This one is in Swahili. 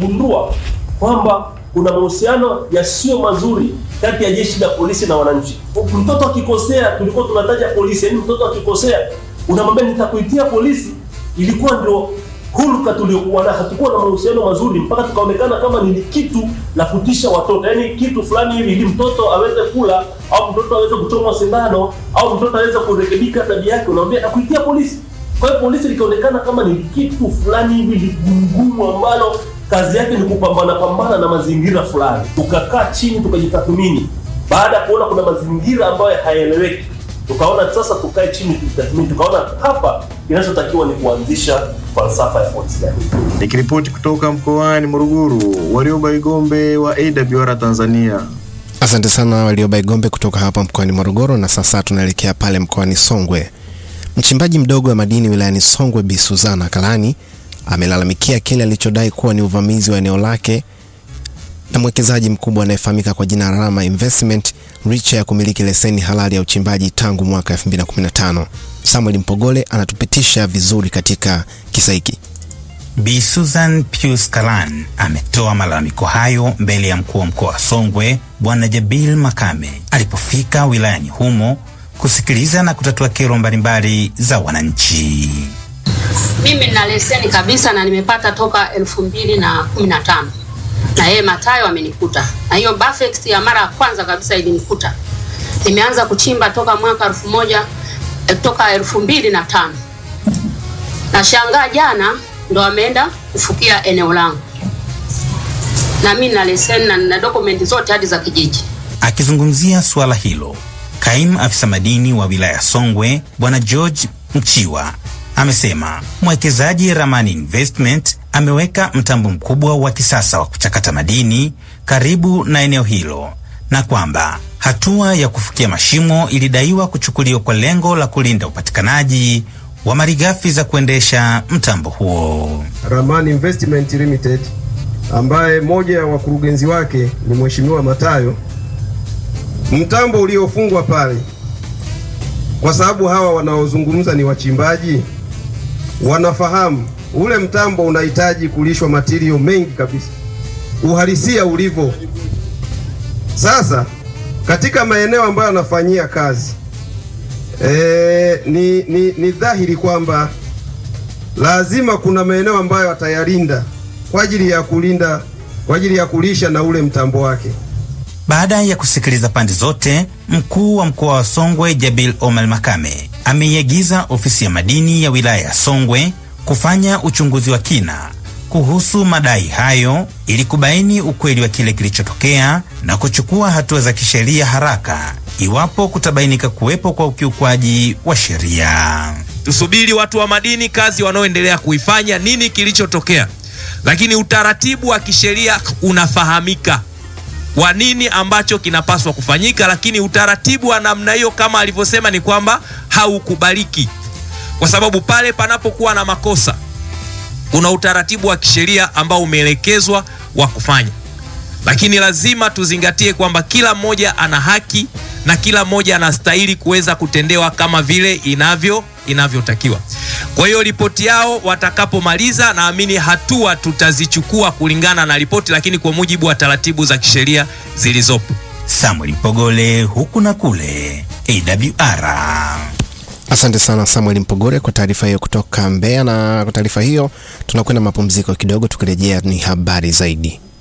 kugundua kwamba kuna mahusiano yasiyo mazuri kati ya jeshi la polisi na wananchi. Mtoto akikosea, tulikuwa tunataja polisi, yaani mtoto akikosea unamwambia nitakuitia polisi, ilikuwa ndio hulka tuliokuwa nayo. Hatukuwa na mahusiano mazuri mpaka tukaonekana kama ni kitu la kutisha watoto, yaani kitu fulani hivi ili mtoto aweze kula au mtoto aweze kuchomwa sindano au mtoto aweze kurekebika tabia yake, unamwambia nakuitia polisi. Kwa hiyo polisi likaonekana kama ni kitu fulani hivi ligumu ambalo kazi yake ni kupambana pambana na mazingira fulani. Tukakaa chini tukajitathmini, baada ya kuona kuna mazingira ambayo hayaeleweki, tukaona sasa tukae chini tujitathmini, tukaona hapa kinachotakiwa ni kuanzisha falsafa ya polisi jamii. Nikiripoti kutoka mkoani Morogoro, Warioba Igombe wa AWR Tanzania. Asante sana Warioba Igombe kutoka hapa mkoani Morogoro. Na sasa tunaelekea pale mkoani Songwe. Mchimbaji mdogo wa madini wilayani Songwe Bi Suzana Kalani amelalamikia kile alichodai kuwa ni uvamizi wa eneo lake na mwekezaji mkubwa anayefahamika kwa jina Rama Investment licha ya kumiliki leseni halali ya uchimbaji tangu mwaka 2015. Samuel Mpogole anatupitisha vizuri katika kisa hiki. Bi Susan Pius Kalan ametoa malalamiko hayo mbele ya mkuu wa mkoa wa Songwe Bwana Jabil Makame alipofika wilayani humo kusikiliza na kutatua kero mbalimbali za wananchi. Mimi nina leseni kabisa na nimepata toka elfu mbili na kumi na tano na yeye Matayo amenikuta na hiyo Bafex ya mara ya kwanza kabisa ilinikuta. Nimeanza kuchimba toka mwaka elfu moja eh, toka elfu mbili na tano na shangaa jana ndo ameenda kufukia eneo langu, na mimi nina leseni na nina dokumenti zote hadi za kijiji. Akizungumzia suala hilo, kaimu afisa madini wa wilaya Songwe Bwana George Mchiwa amesema mwekezaji Ramani Investment ameweka mtambo mkubwa wa kisasa wa kuchakata madini karibu na eneo hilo na kwamba hatua ya kufukia mashimo ilidaiwa kuchukuliwa kwa lengo la kulinda upatikanaji wa malighafi za kuendesha mtambo huo. Ramani Investment Limited ambaye moja ya wakurugenzi wake ni Mheshimiwa Matayo. Mtambo uliofungwa pale, kwa sababu hawa wanaozungumza ni wachimbaji, wanafahamu ule mtambo unahitaji kulishwa matirio mengi kabisa, uhalisia ulivyo sasa katika maeneo ambayo anafanyia kazi e, ni, ni, ni dhahiri kwamba lazima kuna maeneo ambayo atayalinda kwa ajili ya kulinda kwa ajili ya kulisha na ule mtambo wake. Baada ya kusikiliza pande zote, mkuu wa mkoa wa Songwe Jabil Omar Makame ameiagiza ofisi ya madini ya wilaya ya Songwe kufanya uchunguzi wa kina kuhusu madai hayo ili kubaini ukweli wa kile kilichotokea na kuchukua hatua za kisheria haraka iwapo kutabainika kuwepo kwa ukiukwaji wa sheria. Tusubiri watu wa madini kazi wanaoendelea kuifanya, nini kilichotokea, lakini utaratibu wa kisheria unafahamika wa nini ambacho kinapaswa kufanyika, lakini utaratibu wa namna hiyo kama alivyosema ni kwamba haukubaliki, kwa sababu pale panapokuwa na makosa kuna utaratibu wa kisheria ambao umeelekezwa wa kufanya, lakini lazima tuzingatie kwamba kila mmoja ana haki na kila mmoja anastahili kuweza kutendewa kama vile inavyo inavyotakiwa. Kwa hiyo ripoti yao watakapomaliza, naamini hatua tutazichukua kulingana na ripoti, lakini kwa mujibu wa taratibu za kisheria zilizopo. Samuel Mpogole, huku na kule, AWR. Asante sana Samuel Mpogore kwa taarifa hiyo kutoka Mbeya. Na kwa taarifa hiyo tunakwenda mapumziko kidogo, tukirejea ni habari zaidi.